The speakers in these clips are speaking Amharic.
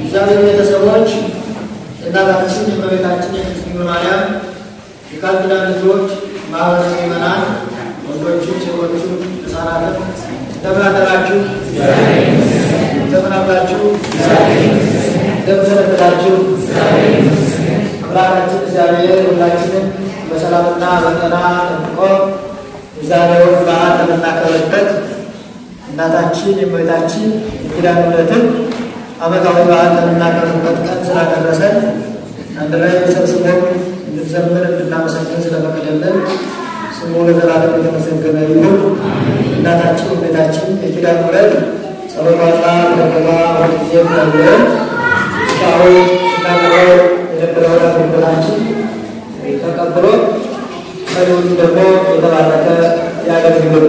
እግዚአብሔር ቤተሰቦች እናታችን የእመቤታችን የቅድስት ድንግል ማርያም የቃል ኪዳን ልጆች ማህበረ ምእመናን ወንዶችም ሴቶችም ሕፃናትም እንደምን አደራችሁ? እንደምን አላችሁ? እንደምን ሰነበታችሁ? አምላካችን እግዚአብሔር ሁላችንም በሰላምና በጤና ጠብቆ የዛሬውን በዓል ለምናከብርበት እናታችን የእመቤታችን የኪዳነ ምሕረትን ዓመታዊ በዓል ለምናከብርበት ቀን ስላደረሰን አንድ ላይ ሰብስበን እንድንዘምር እንድናመሰግን ስለፈቀደልን ስሙ ለዘላለም የተመሰገነ ይሁን። እናታችን የእመቤታችን የኪዳነ ምሕረት ጸሎቷና በረከቷ ሁልጊዜ ይደርብን። እስካሁን ስናቀርበው የነበረውን አገልግሎታችን ተቀብሎ መሪውን ደግሞ የተባረከ ያገልግል።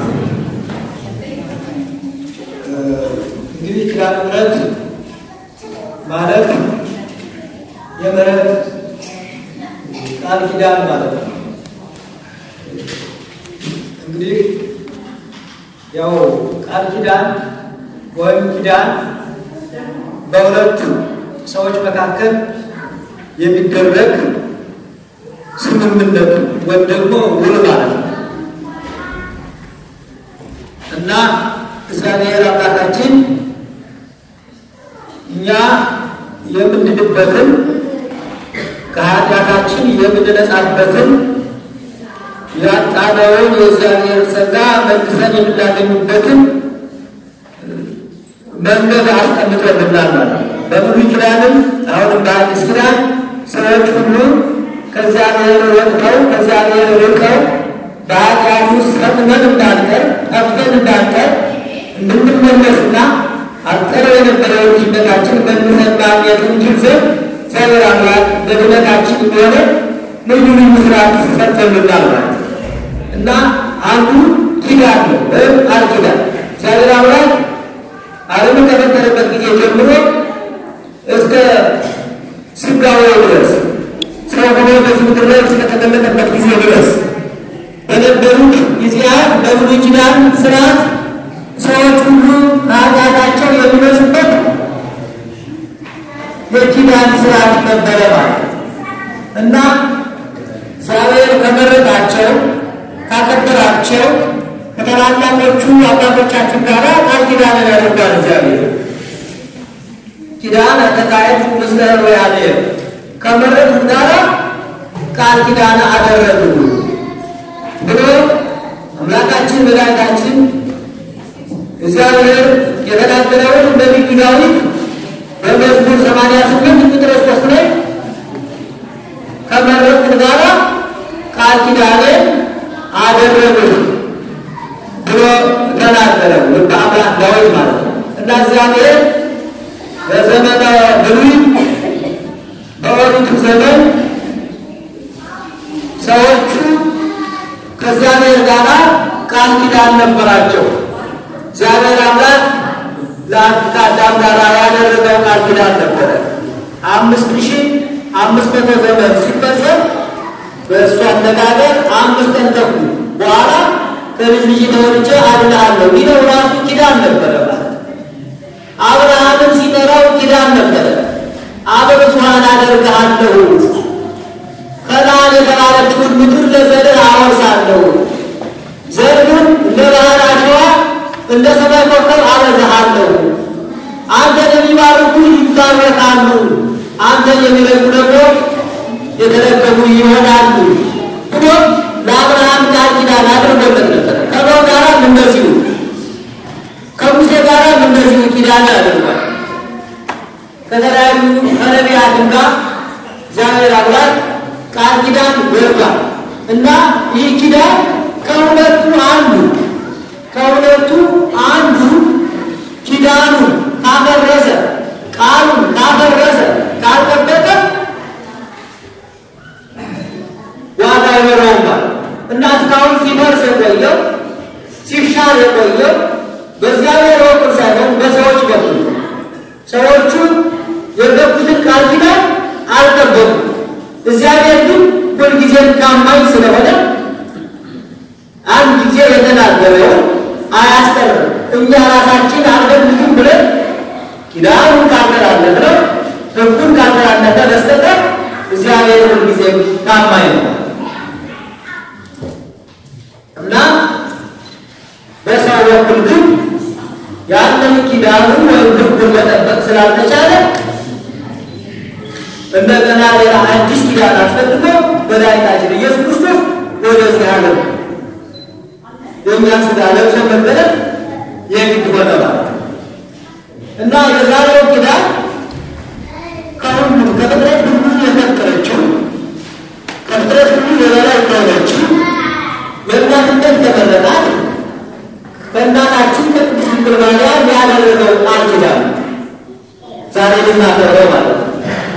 እንግዲህ ኪዳነ ምሕረት ማለት የምሕረት ቃል ኪዳን ማለት ነው። እንግዲህ ያው ቃል ኪዳን ወይም ኪዳን በሁለቱ ሰዎች መካከል የሚደረግ ስምምነት ወይም ደግሞ ውል ማለት ነው እና እግዚአብሔር አምላካችን እኛ የምንድንበትን ከኃጢአታችን የምንነጻበትን ያጣነውን የእግዚአብሔር ጸጋ መልሰን የምናገኝበትን መንገድ አስቀምጦልናል ማለት ነው። በብሉይ ኪዳንም አሁንም በአዲስ ኪዳን ሰዎች ሁሉ ከእግዚአብሔር ወጥተው ከእግዚአብሔር ርቀው በኃጢአት ውስጥ ሰጥመን እንዳንቀር ጠፍተን እንዳንቀር እንድንመለስና አጠረው የነበረውን ድነታችን መልሰን ማግኘት እንችል ዘንድ እግዚአብሔር አምላክ በድነታችን የሆነ ልዩ ልዩ ስርዓት ሰርቶልናል ማለት ነው እና አንዱ ኪዳን ነው ወይም ቃል ኪዳን እግዚአብሔር አምላክ ዓለምን ከፈጠረበት ጊዜ ጀምሮ እስከ ስጋዌ ድረስ ሰው ሆኖ በዚህ ምድር ላይ እስከተቀመጠበት ጊዜ ድረስ በነበሩት ጊዜያት በብሉይ ኪዳን ስርዓት ሰዎች ሁሉ ከኃጢአታቸው የሚነጹበት የኪዳን ስርዓት ነበረ ማለት እና እግዚአብሔር ከመረጣቸው ካከበራቸው ከታላላቆቹ አባቶቻችን ጋር ቃል ኪዳን ያደርጋል። እግዚአብሔር ኪዳን ተካሄድ ምስለ ሮያሌ ከመረጡት ጋር ቃል ኪዳን አደረጉ ብሎ አምላካችን መድኃኒታችን እግዚአብሔር የተናገረውን በነቢዩ ዳዊት በመዝሙር ሰማንያ ስምንት ቁጥር ሶስት ላይ ከመረጡት ጋር ቃል ኪዳንን አደረጉት ብሎ ተናገረ። ልበ አምላክ ዳዊት ማለት ነው እና እግዚአብሔር በዘመነ ብሉይ በኦሪቱ ዘመን ሰዎቹ ከእግዚአብሔር ጋር ቃል ኪዳን ነበራቸው። እግዚአብሔር አምላክ ከአዳም ጋር ያደረገው ቃል ኪዳን ነበረ። አምስት ሺህ አምስት መቶ ዘመን ሲፈጸም በእሱ አነጋገር አምስት ቀን ተኩል በኋላ ከልጅ ልጅ ተወልጄ አድንሃለሁ የሚለው ራሱ ኪዳን ነበረ ማለት አብርሃምን ሲጠራው ኪዳን ነበረ። አበብዙኃን አደርግሃለሁ ከነዓን የተባለችውን ምድር ለዘርህ አወርሳለሁ ዘርህን እንደ ባህር አሸዋ እንደ ሰማይ ኮከብ አበዛሃለሁ። አንተን የሚባርኩ ይባረካሉ፣ አንተን የሚረግሙ ደግሞ የተረገሙ ይሆናሉ ብሎ ለአብርሃም ቃል ኪዳን አድርጎለት ነበረ። ከኖህ ጋራም እንደዚሁ ከሙሴ ጋራም እንደዚሁ ኪዳን አድርጓል። ከተለያዩ ከነቢያትም ጋር እግዚአብሔር አምላክ ቃል ኪዳን ገባል እና ይህ ኪዳን ከሁለቱ አንዱ ከሁለቱ አንዱ ኪዳኑን ካፈረሰ ቃሉን ካፈረሰ ካልጠበቀ ዋጋ አይኖረውም ማለት እና እስካሁን ሲፈርስ የቆየው ሲሻር የቆየው በእግዚአብሔር በኩል ሳይሆን በሰዎች በኩል ሰዎቹ የገቡትን ቃል ኪዳን አልጠበቁም። እግዚአብሔር ግን ሁልጊዜም ታማኝ ስለሆነ አንድ ጊዜ የተናገረውን አያስቀርም። እኛ ራሳችን አልፈልግም ብለን ኪዳኑን ካገራለን ብለው ታማኝ ነው እና በሰው በኩል ግን ያንን ኪዳኑን ወይም ሕጉን መጠበቅ ስላልተቻለ እንደገና ሌላ አዲስ ኪዳን አስፈልጎ መድኃኒታችን ኢየሱስ ክርስቶስ ወደዚህ ዓለም የእኛን ሥጋ ለብሶ መገለጥ የግድ ሆነ ማለት ነው እና የዛሬው ኪዳን ከሁሉም ከፍጥረት ሁሉ የፈጠረችው ከፍጥረት ሁሉ የበላይ ከሆነችው የእናትነት ተመረጣት ከእናታችን ከቅድስት ድንግል ማርያም ያደረገው ቃል ኪዳን ዛሬ ልናከብረው ማለት ነው።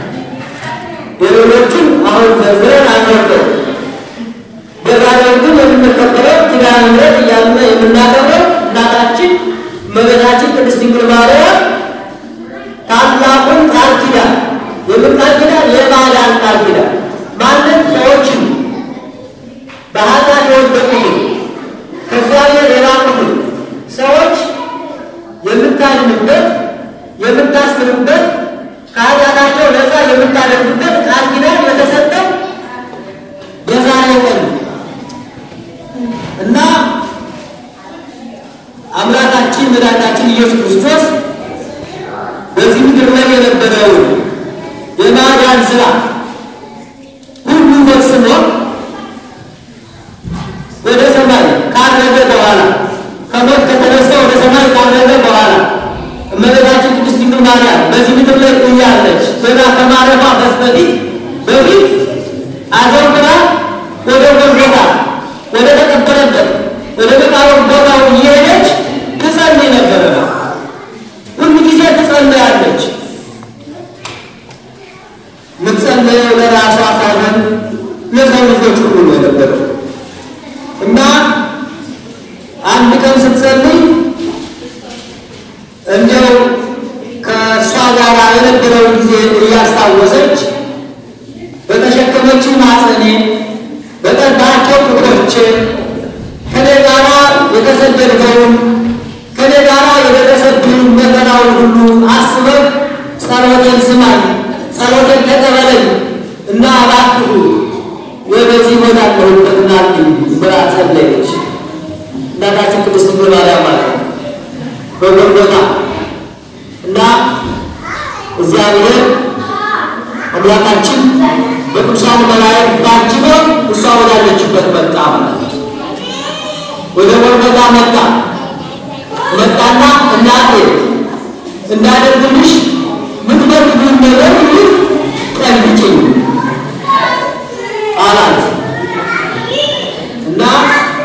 የሌሎቹን አሁን ዘርዝረን አናውቀው። በዛሬው ግን የምንከበረው ኪዳነ ምሕረት እያልን የምናከብረው እናታችን እመቤታችን ቅድስት ድንግል ማርያም ታላቁን ቃል ኪዳን የምን ቃል ኪዳን? የማዳን ቃል ኪዳን ማለት ሰዎችን በኃጢአት የወደቁትን ከእግዚአብሔር የራቁትን ሰዎች የምታድንበት የምታስምርበት ከኃጢአታቸው ነፃ የምታደርግበት ቃል ኪዳን የተሰጠው የዛሬ ቀን እና አምላካችን መድኃኒታችን ኢየሱስ ክርስቶስ በዚህ ምድር ላይ የነበረውን የማዳን ስራ ሁሉ ፈጽሞ ወደ ሰማይ ካረገ በኋላ ከሞት ከተነሳ ወደ ሰማይ ካረገ በኋላ እመቤታችን ቅድስት ድንግል ማርያም በዚህ ምድር ላይ እያለች ገና ከማረፏ በስተፊት በፊት አዘውትራ ወደ ጎልጎታ ወደ ተቀበረበት ወደ መቃብር ቦታው እየሄደች ትጸልይ ነበረ። ሁሉ ጊዜ ትጸልያለች። የምትጸልየው ለራሷ ሳይሆን ለሰው ልጆች ሁሉ ነው የነበረው እና አንድ ቀን ስትጸልይ እንዲያው ከእሷ ጋር የነበረውን ጊዜ እያስታወሰች በተሸከመችው ማጸኔ በቀባቸው ቁጥሮች ከኔ ጋራ የተሰደድከውን ከኔ ጋራ የደረሰብኝ መከራውን ሁሉ አስበህ ጸሎቴን ስማኝ፣ ጸሎቴን ተቀበለኝ እና እባክህ ወደዚህ ቦታ ለሁበት ናልኝ ብላ ጸለየች። እናታችን ቅድስት ድንግል ማርያም ማለት ነው በጎልጎታ እና እግዚአብሔር አምላካችን በቅዱሳን መላእክት ታጅቦ እሷ ወዳለችበት መጣ ማለት ነው። ወደ ጎልጎታ መጣ መጣና እናቴ እንዳደርግልሽ ምትፈልጊውን ነገር ሁሉ ጠይቂኝ አላት እና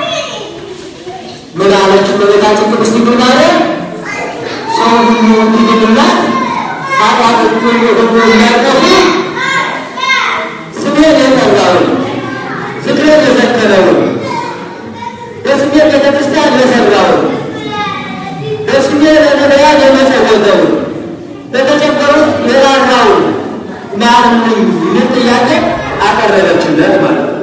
ምን አለች እመቤታችን ቅድስት ድንግል ማርያም ሰው ሁሉ እንዲድንላት ኃጢአቶቹን ሁሉ የሚያጠፉ ስሜን የጠራውን ዝክሬን የዘከረውን በስሜ ቤተ ክርስቲያን የሰራውን በስሜ ለነቢያት የመጸወተውን ለተቸገሩት የራራውን ማርልኝ ምን ጥያቄ አቀረበችለት ማለት ነው።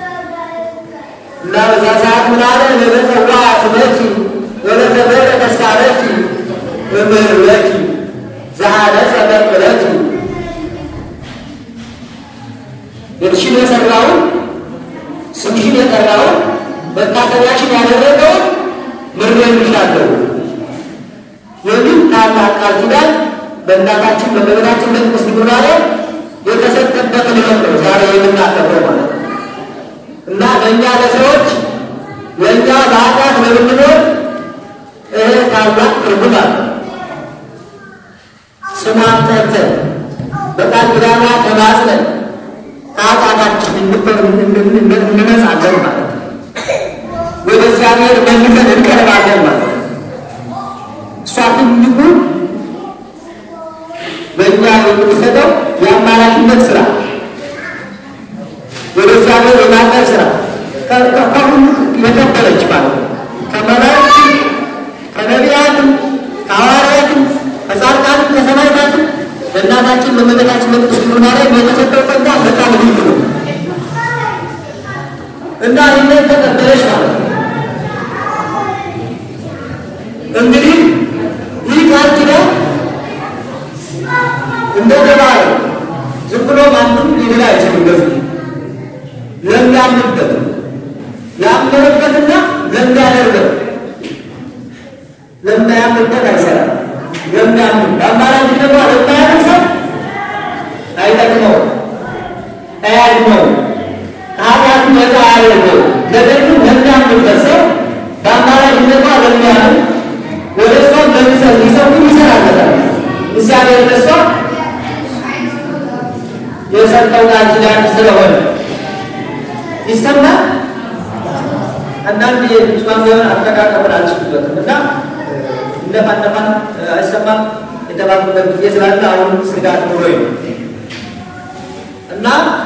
እና በዛ ሰዓት ምን አለ? ለተጸዋ ስመኪ ወለተበረ ተስካረኪ እምህርለኪ ዘሐነጸ መቅበለኪ ቤትሽን የሰራውን ስምሽን የጠራውን መታሰቢያሽን ያደረገውን ምሬልሻለሁ የሚል ታላቅ ቃል ኪዳን በእናታችን በእመቤታችን በቅድስት ድንግል ማርያም የተሰጠበት ዕለት ነው ዛሬ የምናከብረው ማለት ነው። እና ለእኛ ለሰዎች ለእኛ በኃጢአት ለምንኖር ይሄ ታላቅ ትርጉም አለ። ስሟን ጠርተን በቃል ኪዳኗ ተማጽነን ከኃጢአታችን እንነጻለን ማለት ነው። ወደ እግዚአብሔር መልሰን እንቀርባለን ማለት ነው። እሷ ትልቁ በእኛ የምትሰጠው የአማላጅነት ስራ ወደ እግዚአብሔር የማቅረብ ስራ ከሁሉ የከበረች ማለት ነው። ከመላእክትም ከነቢያትም ከሐዋርያትም ከጻድቃንም ከሰማዕታትም ለእናታችን ለእመቤታችን ለቅድስት ድንግል ማርያም የተሰጠው ጸጋ በጣም ልዩ ነው እና ይህንን ተቀበለች ማለት ነው። እንግዲህ ይህ ቃል ኪዳን እንደተባለ ዝም ብሎ ማንም ሊል አይችልም። በዚህ ለሚያምንበት ያመነበትና ለሚያደርገው ለማያምንበት አይሰራም። ለሚያምን በአማራጭ ደግሞ ለማያምን ሰው አይጠቅመውም፣ አያድነውም፣ ከኃጢአቱ ነፃ አያደርገውም። ነገር ግን ለሚያምንበት ሰው በአማራጭ ደግሞ ለሚያምን ወደ እሷም ለሚሰው ሊሰው ግን ይሰራለታል። እግዚአብሔር ለእሷ የሰጠው ቃል ኪዳን ስለሆነ ይሰማል። አንዳንድ የብፁዓን ቢሆን አጠቃቀምን አልችልበትም እና ነፋ ነፋ አይሰማም የተባሉበት ጊዜ ስላለ አሁን ስጋት ኑሮ ነው እና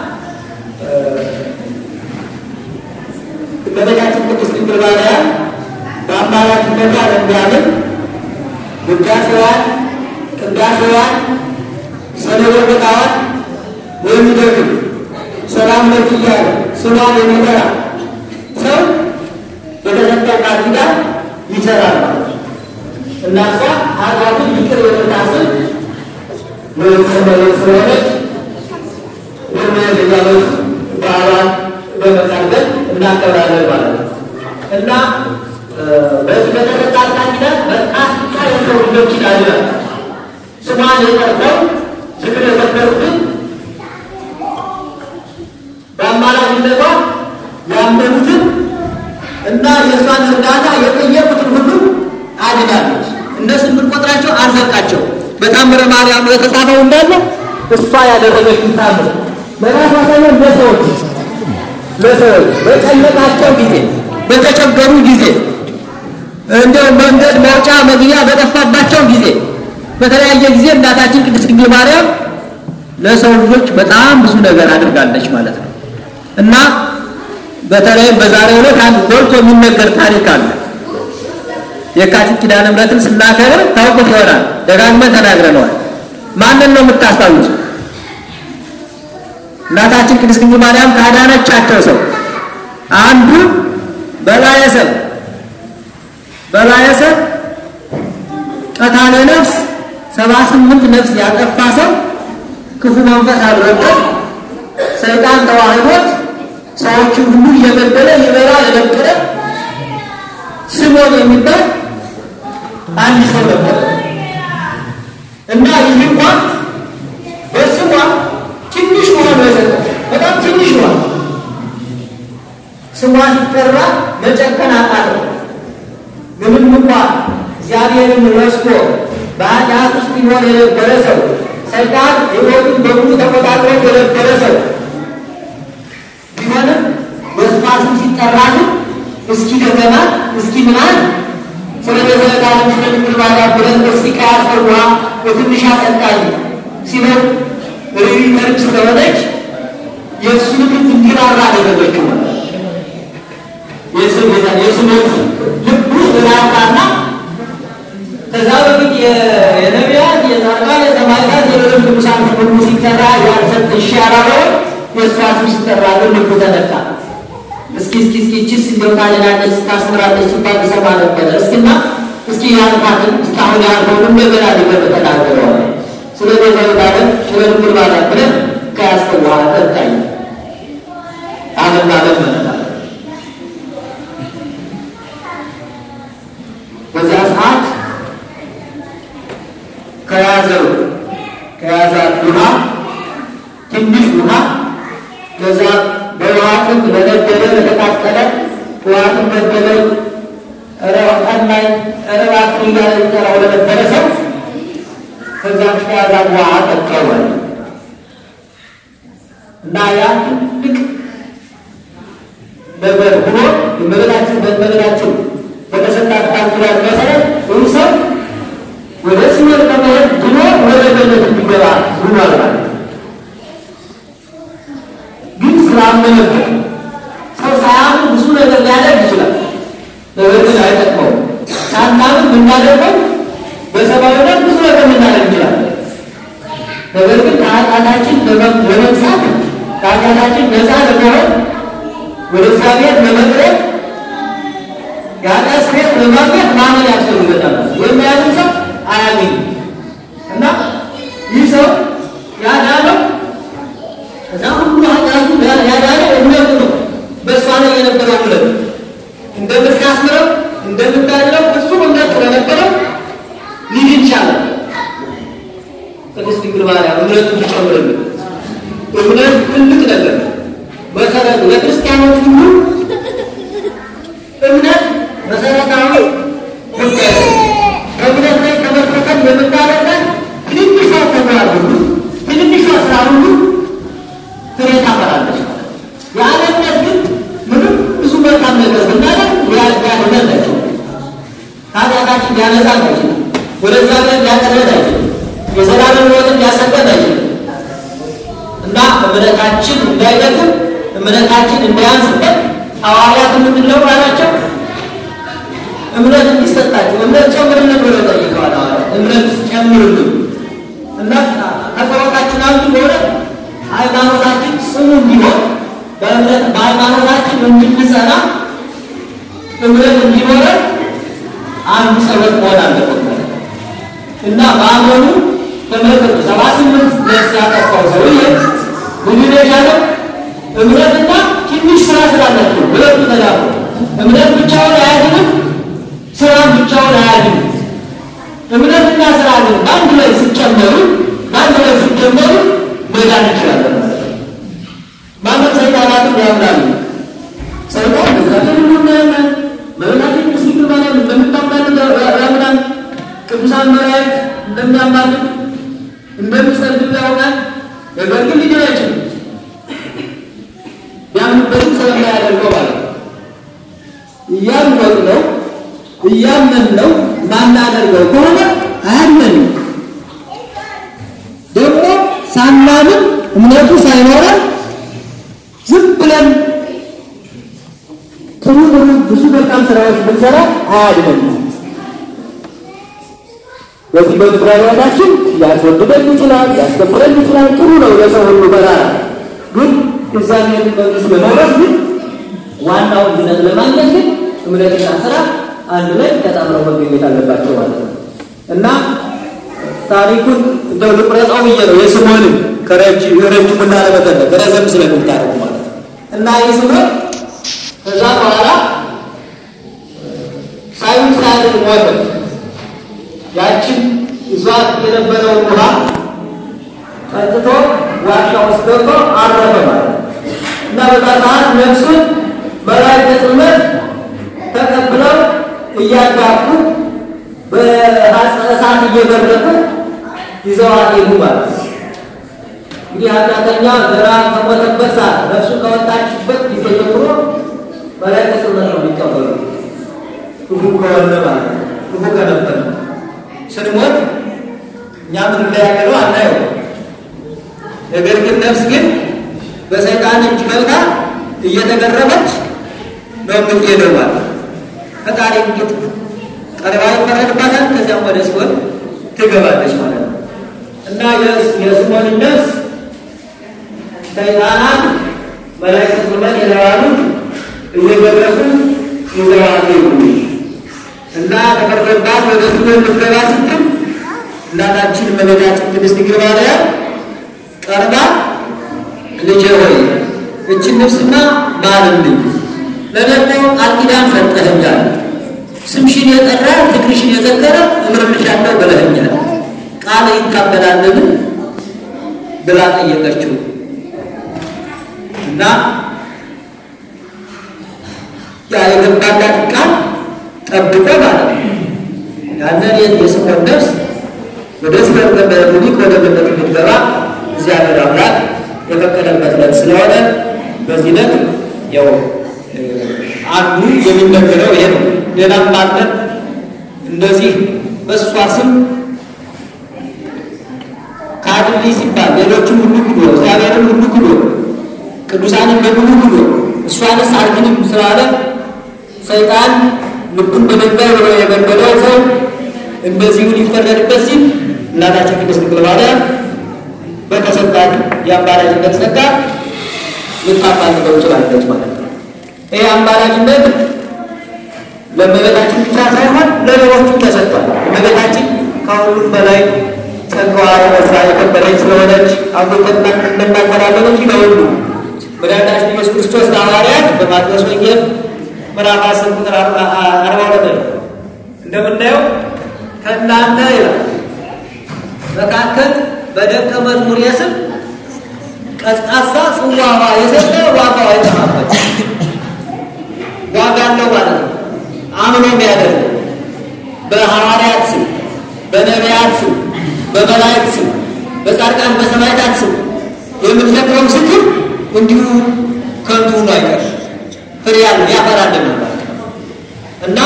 እመቤታችን ቅድስት ድንግል ማርያም በአማላጅነቷ ለሚያምን ውዳሴዋን፣ ቅዳሴዋን፣ ሰለወታዋን የሚደግም ሰላም ለኪ እያለ ስሟን የሚጠራ ሰው የተሰጠው ቃል ኪዳን ይሰራል ማለት ነው እና እሷ ኃጢአቱን ይቅር የምታስብ መሬት ስለሆነች ወመድ እያለች በዓሏን በመጠርገን እናከብራለን ማለት ነው እና በዚህ በተሰጣት ቃል ኪዳን በርካታ የሰው ልጆች ይዳኛል። ስሟን የጠርተው ዝክር የዘከሩትን በአማላጅነቷ ያመኑትን እና የእሷን እርዳታ የጠየቁትን ሁሉ አድናለች። እነሱ የምንቆጥራቸው አልዘቃቸው በታምረ ማርያም የተጻፈው እንዳለ እሷ ያደረገችው ታምር በራሷ ሳይሆን ለሰዎች ለሰዎች በጨነቃቸው ጊዜ በተቸገሩ ጊዜ እንደው መንገድ መውጫ መግቢያ በጠፋባቸው ጊዜ በተለያየ ጊዜ እናታችን ቅድስት ድንግል ማርያም ለሰው ልጆች በጣም ብዙ ነገር አድርጋለች ማለት ነው እና በተለይም በዛሬው ዕለት አንድ ጎልቶ የሚነገር ታሪክ አለ። የካቲት ኪዳነ ምሕረትን ስናከብር ታውቁት ይሆናል። ደጋግመን ተናግረነዋል። ማንን ነው የምታስታውሱ? እናታችን ቅድስት ድንግል ማርያም ካዳነቻቸው ሰው አንዱ በላየ ሰብ በላየ ሰብ ቀታለ ነፍስ ሰባ ስምንት ነፍስ ያጠፋ ሰው ክፉ መንፈስ አድሮበት ሰይጣን ተዋህዶት ሰዎችን ሁሉ እየገደለ ይበላ የነበረ ስሞን የሚባል አንድ ሰው ነበር እና ይህ እንኳን በስሟ ትንሽ ውሃ ነው የሰጠው። በጣም ትንሽ ውሃ ስሟ ሲጠራ መጨከን አቃተው። ምንም እንኳን እግዚአብሔርን ረስቶ በኃጢአት ውስጥ ይኖር የነበረ ሰው ሰይጣን ሕይወቱን በሙሉ ተቆጣጥሮ የነበረ ሰው ቢሆንም በስሟ ስም ሲጠራ ግን እስኪ ደገማት እስኪ ምናል ስለ ዘዘለቃለም ስለ ድንግል ማርያም ብለን እስኪ ቀያስር ውሃ በትንሽ አጠጣኝ ሲለው ርሪ ተርች ስለሆነች የእሱን ልብ እንዲራራ አደረገችው። የስሞት ልቡ ራራና ከዛ በፊት የነቢያት የጻድቃን የሰማዕታት የሌሎች ቅዱሳን ሁሉ ሲጠራ ያልሰጥ እሺ ያላለውን የእሷ ስም ሲጠራ ግን ልቡ ተነካ። እስኪ እስኪ እስኪ እችስ እንደው ታድናለች ታስምራለች ሲባል ይሰማ ነበረ። እስኪና እስኪ ያልካትን እስካሁን ያልከውን እንደገና ሊገር ተናገረዋል። ስለ ቤዛዊት ዓለም ስለ ድንግል ማርያም ብለን ከያዝከው በኋላ ጠጣኝ ዓለም ዓለም መነናል። በዚያ ሰዓት ከያዘው ከያዛት ውሃ ትንሽ ውሃ ከዛ በውሃ ጥም ለነበረ ለተቃጠለ ውሃትን በደለኝ ኧረ ቀናኝ ኧረ እባክህ እያለ ይጠራው ለነበረ ሰው ከዛ ከያዛት ውሃ ጠቀዋል እና ያ ትልቅ ነገር ሆኖ የመበላችን በመበላችን በተሰጣት ቃል ኪዳን መሰረት ይህ ሰው ወደ ሲኦል ከመሄድ ድኖ ወደ ገነት እንዲገባ ሆኗል ማለት ነው። ግን ስላመነበት ሰው ሳያምን ብዙ ነገር ሊያደርግ ይችላል። ነገር ግን አይጠቅመውም። ሳናምን የምናደርገው በሰብአዊነት ብዙ ነገር ልናደርግ ይችላል። ነገር ግን ከኃጢአታችን ለመንጻት ከኃጢአታችን ነፃ ለመሆን ወደ እግዚአብሔር ለመቅረብ የኃጢአት ስርየት ለማግኘት ማመን ያስፈልገናል። የሚያምን ሰው አያገኝም እና ይህ ሰው ያዳነው ከዛ ሁሉ ኃጢአቱ ያዳነው እምነቱ ነው። ቅድስት ድንግል ማርያም እምነቱን ትጨምርልን። እምነት ትልቅ ነገር መሰረቱ ለክርስቲያኖች ሁሉ እምነት መሰረታዊ ጉዳይ ነው። ከእምነት ላይ ተመስርተን የምናደርገን ትንሿ ተግባር ሁሉ ትንሿ ስራ ሁሉ ፍሬ ታፈራለች። ያለ እምነት ግን ምንም ብዙ መልካም ነገር ብናደርግ ሊያድነን አይችልም። ከኃጢአታችን ሊያነጻን አይችልም። ወደ እግዚአብሔር ሊያቀርበን አይችልም። የዘላለም ሕይወትን ሊያሰጠን አይችልም። እና እምነታችን እንዳይደክም እምነታችን እንዳያንስበት ሐዋርያት ምንድን ነው አላቸው? እምነት እንዲሰጣቸው እምነት ጨምርልን ብሎ ጠይቀዋል። ሐዋርያት እምነት ጨምርልን እና ከጸሎታችን አንዱ በሆነ ሃይማኖታችን ጽኑ እንዲሆን በእምነት በሃይማኖታችን እንድንጸና እምነት እንዲኖረን አንዱ ጸሎት መሆን አለበት ማለት ነው እና በአመኑ ተመለከቱ ሰባ ስምንት ነፍስ ያጠፋው ሰውዬ ምንድን ነው የቻለው? እምነትና ትንሽ ስራ ስላላቸው ሁለቱ ተዳሩ። እምነት ብቻውን አያድንም፣ ስራም ብቻውን አያድንም። እምነትና ስራ ግን በአንድ ላይ ሲጨመሩ በአንድ ላይ ሲጨመሩ መዳን ይችላለን ማለት ነው። ማለት ሰይጣናትም ያምናሉ። ሰይጣን እግዚአብሔር ሁሉ ያምናል። መቤታችን ቅድስት ድንግል ማርያም እንደምታምናልን ያምናል። ቅዱሳን መላእክት እንደሚያማልዱ እንደሚጸልዩ ያውቃል። ነገር ግን ሊድን አይችልም። ያምንበትም ስለማያደርገው ማለት ነው። እያወቅ ነው እያመን ነው ማናደርገው ከሆነ አያድነንም። ደግሞ ሳናምን እምነቱ ሳይኖረን ዝም ብለን ጥሩ ጥሩ ብዙ መልካም ስራዎች ብንሰራ አያድነንም። በዚህ በምድረ ሕይወታችን ሊያስወድደን ይችላል፣ ሊያስከብረን ይችላል። ጥሩ ነው ለሰው ሁሉ በራራ ግን እግዚአብሔር መንግስት ለመውረስ ግን ዋናውን ድነት ለማግኘት ግን እምነትና ስራ አንድ ላይ ተጣምረው መገኘት አለባቸው ማለት ነው እና ታሪኩን እንደው ልቁረጠው ብዬ ነው የስምዖንን ከረጅሙና ለመጠለቅ ረዘም ስለምታደርጉ ማለት ነው እና ይህ ስምዖን ከዛ በኋላ ሳይሆን ሳያድር ሞተ። ያችን ይዟት የነበረውን ውሃ ጠጥቶ ዋሻ ውስጥ ገብቶ አረፈ ማለት ነው እና በዛ ሰዓት ነፍሱን መላእክተ ጽልመት ተቀብለው እያጋፉ በሐፀ እሳት እየበረቁ ይዘዋት ሄዱ ማለት ነው። እንግዲህ ኃጢአተኛ ገና ከሞተበት ሰዓት ነፍሱ ከወጣችበት ጊዜ ጀምሮ መላእክተ ጽልመት ነው የሚቀበሉ ክፉ ከሆነ ማለት ነው። ክፉ ከነበር ስንሞት እኛ ምን እንዳያገለው አናየው። ነገር ግን ነፍስ ግን በሰይጣን እጅ ገብታ እየተገረመች ነው የምትሄደው ማለት ነው። ፈጣሪ እንግዲህ ቀርባ ይፈረድባታል። ከዚያም ወደ ሲሆን ትገባለች ማለት ነው እና የስምዖን ነፍስ ሰይጣናት መላእክተ ጽልመት የተባሉት እየገረፉ ይዘዋት ሄዱ እና ተፈርዶባት ወደ ሲሆን ልትገባ ስትል እናታችን እመቤታችን ቅድስት ድንግል ማርያም ቀርባ ልጄ ሆይ እችን ነፍስማ ማርልኝ፣ ለደግሞ ቃል ኪዳን ሰጠኸኛል፣ ስምሽን የጠራ ፍቅርሽን የዘከረ እምርልሻለሁ ብለኸኛል፣ ቃል ይታበላልን ብላ ጠየቀችው እና ያ የገባላት ቃል ጠብቆ ማለት ነው ያንን የስምዖን ነፍስ ወደ ሲኦል በመሄድ ወደ ገነት እንድትገባ እግዚአብሔር አምላክ የፈቀደበት ዕለት ስለሆነ በዚህ ዕለት ያው አንዱ የሚነገረው ይሄ ነው። ሌላም አለ እንደዚህ በእሷ ስም ካድልኝ ሲባል ሌሎችም ሁሉ ክዶ እግዚአብሔርን ሁሉ ክዶ ቅዱሳንን በሙሉ ክዶ እሷንስ አልክንም ስላለ ሰይጣን ልቡን በድንጋይ ብሎ የገደለው ሰው እንደዚሁ ሊፈረድበት ሲል እናታችን ቅድስት ድንግል ማርያም በተሰጣት የአማላጅነት ጸጋ ልታማልደው ትችላለች ማለት ነው። ይህ አማላጅነት ለእመቤታችን ብቻ ሳይሆን ለሌሎቹም ተሰጥቷል። እመቤታችን ከሁሉም በላይ ጸጋዋ የበዛ የከበረች ስለሆነች አጎተና እንናገራለን እንጂ ለሁሉ መድኃኒታችን ኢየሱስ ክርስቶስ ለሐዋርያት በማቴዎስ ወንጌል ምዕራፍ አስር ቁጥር አርባ ሁለት ላይ እንደምናየው ከእናንተ ይላል መካከል በደቀ መዝሙር ስም ቀዝቃዛ ጽዋ ውሃ የሰጠ ዋጋው አይጠፋበት ዋጋ አለው ማለት ነው። አምኖ የሚያደርግ በሐዋርያት ስም፣ በነቢያት ስም፣ በመላእክት ስም፣ በጻድቃን በሰማዕታት ስም የምንዘክረው ዝክር እንዲሁ ከንቱ ሆኖ አይቀርም። ፍሬ ያለው ያፈራልን ማለት ነው እና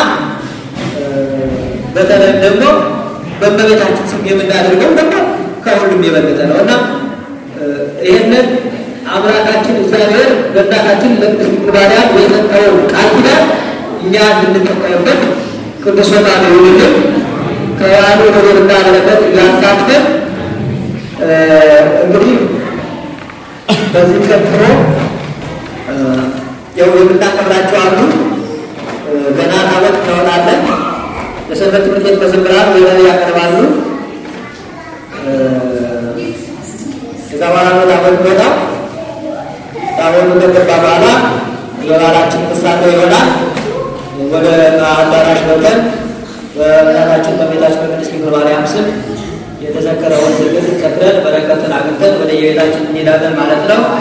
በተለይ ደግሞ በእመቤታችን ስም የምናደርገው ደግሞ ከሁሉም የበለጠ ነው እና ይህንን አምላካችን እግዚአብሔር በእናታችን ለቅድስት ድንግል ማርያም የሰጠውን ቃል ኪዳን እኛ እንድንጠቀምበት ቅዱስ ፈቃዱ ይሁንልን። ከያሉ ክብርና በረከት ያሳትፈን። እንግዲህ በዚህ ቀጥሎ ያው የምናከብራቸው አሉ። ገና ታቦት እናወጣለን። የሰንበት ትምህርት ቤት መዘምራን ወደ ያቀርባሉ። ከዛ በኋላ ነው ታቦት ይወጣል። ታቦቱ ከገባ በኋላ የበዓላችን ፍጻሜ ይሆናል። ወደ አዳራሽ ገብተን በእናታችን በቤታችን በቅድስት ድንግል ማርያም ስም የተዘከረውን ዝክር ዘክረን በረከትን አግኝተን ወደ የቤታችን እንሄዳለን ማለት ነው።